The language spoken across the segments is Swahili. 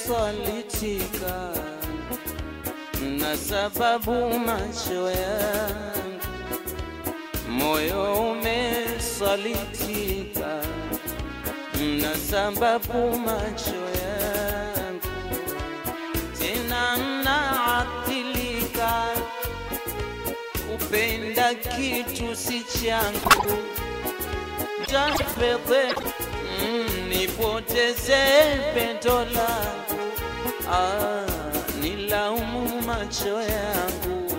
umesalitika na sababu macho yangu moyo umesalitika na sababu macho yangu tena naathilika kupenda kitu si changu jafedhe mm, nipoteze pendo langu ah, nilaumu macho yangu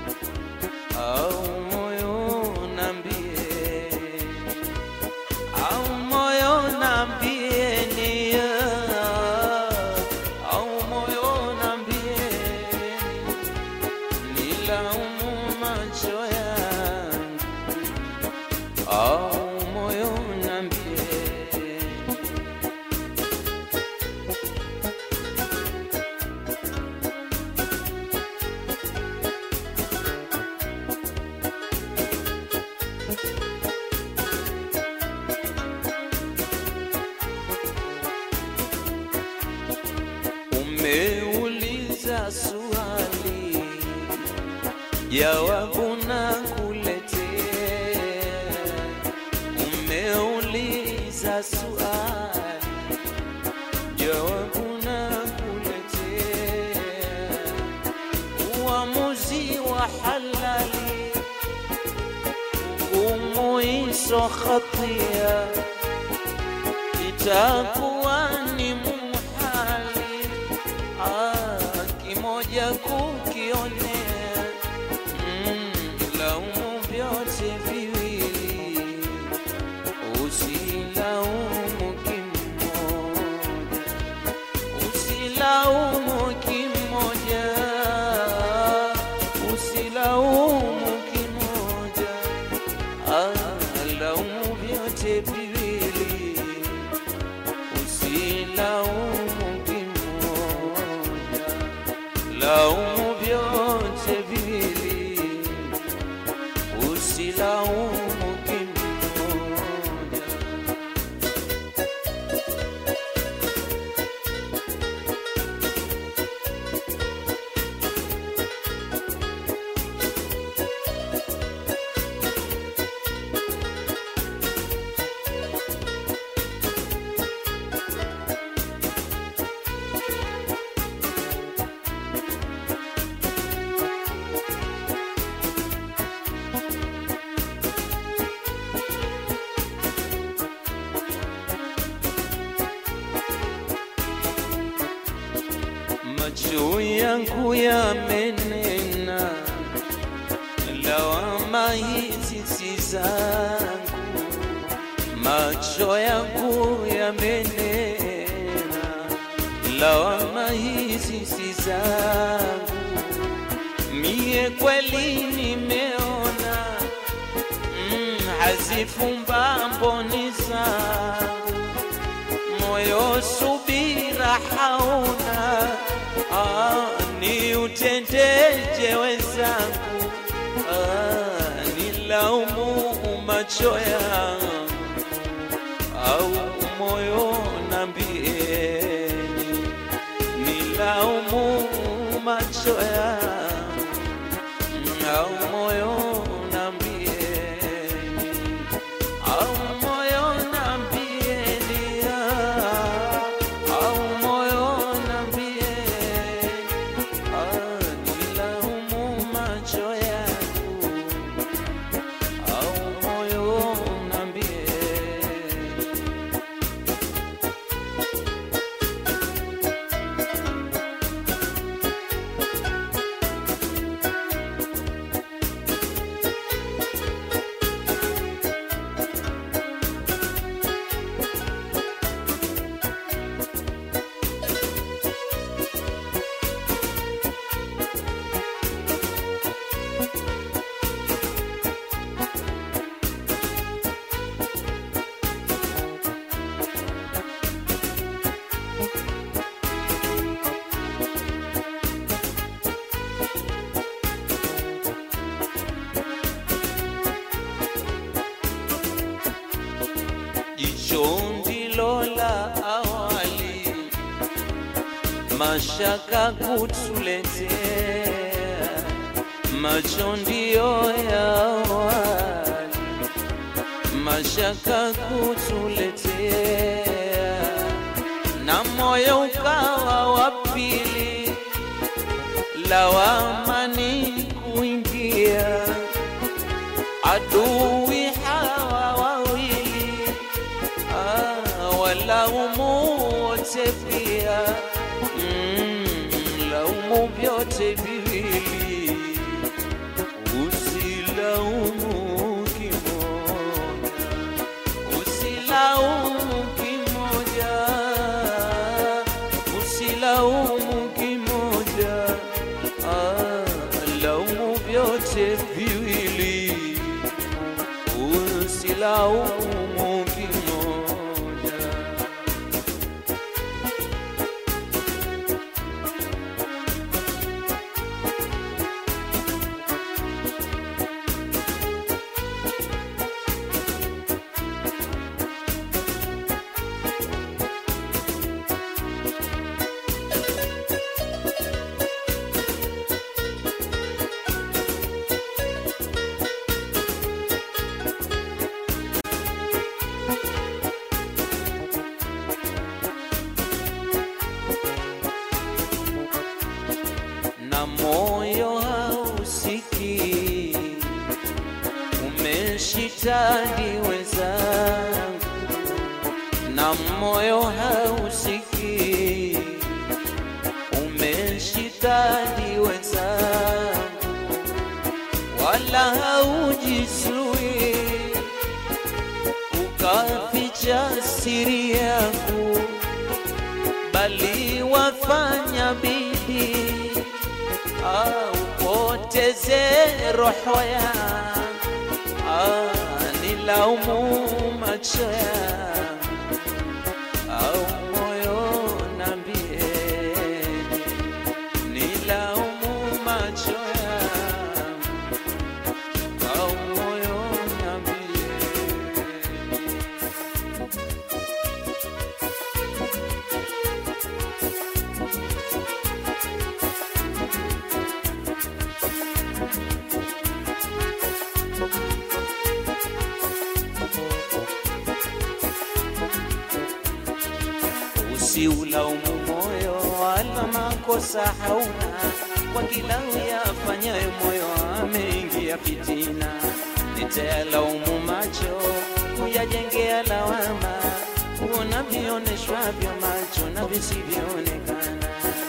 au moyo nambie au moyo nambie ni au moyo nambie nilaumu macho yangu au moyo nambie Umeuliza swali, jawabu na kuletea. Umeuliza swali, jawabu na kuletea. Uamuzi wa halali, hukumu iso khatia itakuwa ni muhali ah, kimoja kukionea mm, laumu vyote viwili usilaumu kimoja usilaumu kimoja usilaumu kimoja ah, laumu vyote viwili usilaumu kimoja, laumu vyote viwili, usilaumu kimoja. macho yangu yamenena, lawama hizi si zangu. Macho yangu yamenena, lawama hizi si zangu. Mie kweli nimeona mm, hazifumba mboni zangu moyo subira hauna ah, ni utendeje wenzangu ah, nilaumu macho yangu au moyo nambieni nilaumu macho yangu au moyo nambieni au moyo nambieni ah, au moyo nambieni ah, nilaumu macho yangu au moyo nambieni mashaka kutuletea, macho ndio ya awali, mashaka kutuletea, na moyo ukawa wa pili, lawama ni kuingia, adui hawa wawili Ah, walaumu wote pia mm, laumu vyote viwili, usilaumu kimoja, usilaumu kimoja, usilaumu kimoja, ah, laumu vyote viwili usilaumu kimoja. na moyo hausiki, umeshitadi wenzangu, na moyo hausiki, umeshitadi wenzangu, wala haujisui ukaficha siri yangu bali wafanya bidii ah, upoteze roho yangu ah, nilaumu macho yangu au moyo nambie nilaumu macho yangu au moyo nambie Usiulaumu moyo wala makosa hauna, kwa kila uyafanyayo moyo ameingia fitina. Nitayalaumu macho kuyajengea lawama, kuona vioneshwavyo macho na visivyoonekana.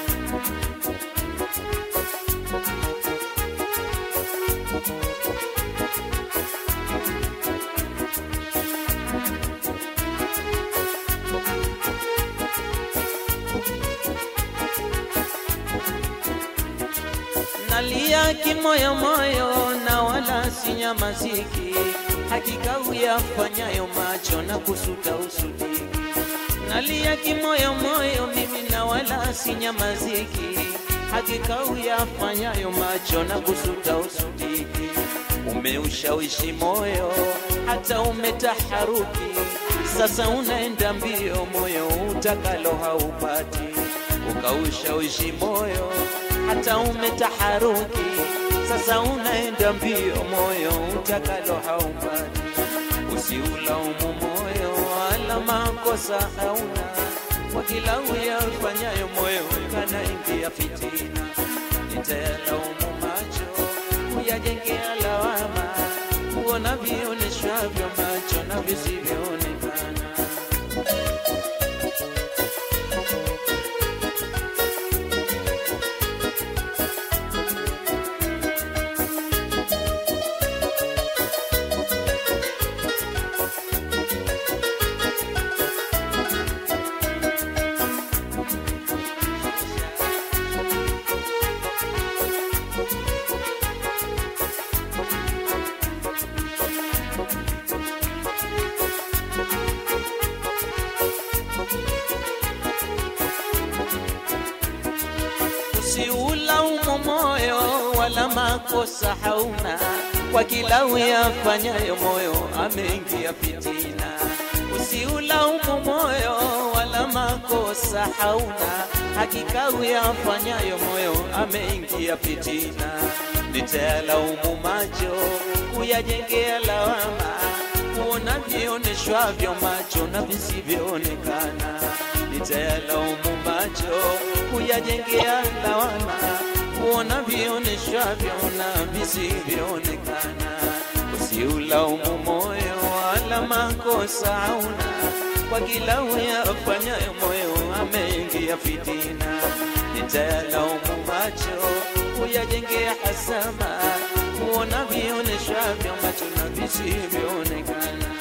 nalia kimoyomoyo na wala sinyamaziki, hakika uyafanyayo macho na kusuta usudiki. Nalia kimoyomoyo mimi na wala sinyamaziki, hakika uyafanyayo macho na kusuta usudiki. Umeushawishi moyo hata umetaharuki, sasa unaenda mbio, moyo utakalo haupati. Ukaushawishi moyo hata umetaharuki, sasa unaenda mbio, moyo utakalo haupati. Usiulaumu moyo wala makosa hauna, kwa kila uyafanyayo moyo kanaingia fitina. Nitayalaumu macho kuyajengea lawama, kuona vioneshwavyo macho na visivyoonekana. Usiulaumu moyo wala makosa hauna, kwa kila uyafanyayo moyo ameingia fitina. Usiulaumu moyo wala wala makosa hauna, hakika uyafanyayo moyo ameingia fitina. Nitayalaumu macho kuyajengea lawama, kuona vioneshwavyo macho na visivyoonekana. Nitayalaumu macho kuyajengea lawama, kuona vioneshwavyo na visivyoonekana. Usiulaumu moyo wala makosa hauna, kwa kila uyafanyayo moyo ameingia fitina. Nitayalaumu macho kuyajengea hasama, kuona vioneshwavyo macho na visivyoonekana.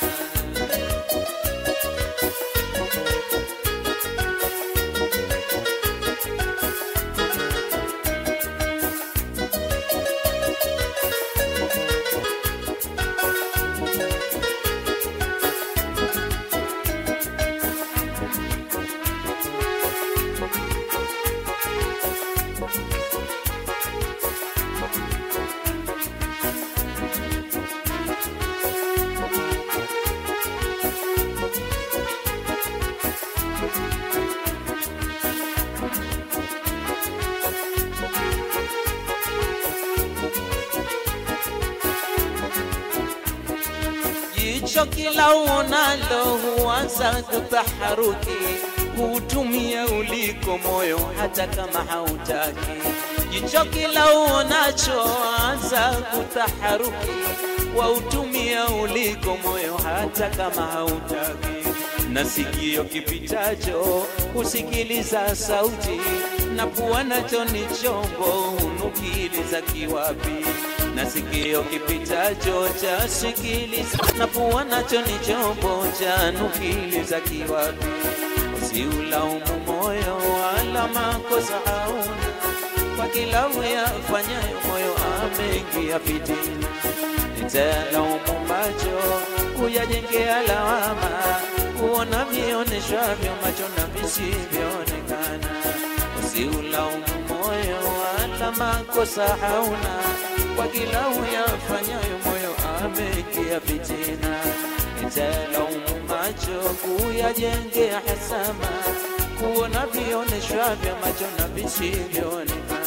Jicho kila uonalo huanza kutaharuki, hutumia uliko moyo hata kama hautaki. Jicho kila uonacho anza kutaharuki, wautumia uliko moyo hata kama hautaki. Na sikio kipitacho husikiliza sauti, na pua nacho ni chombo hunukiliza kiwapi na sikio kipitacho cha sikiliza, na pua nacho ni chombo cha nukiliza kiwapi. Usiulaumu moyo wala makosa hauna, kwa kila uyafanyayo moyo ameingia fitina. Nitalaumu macho kuyajengea lawama, kuona vioneshwavyo macho na visivyoonekana. Usiulaumu moyo wala makosa hauna kwa kila uyafanyayo moyo ameingia fitina. Nitalaumu macho kuyajengea hasama, kuona vioneshwavyo macho na visivyoonekana.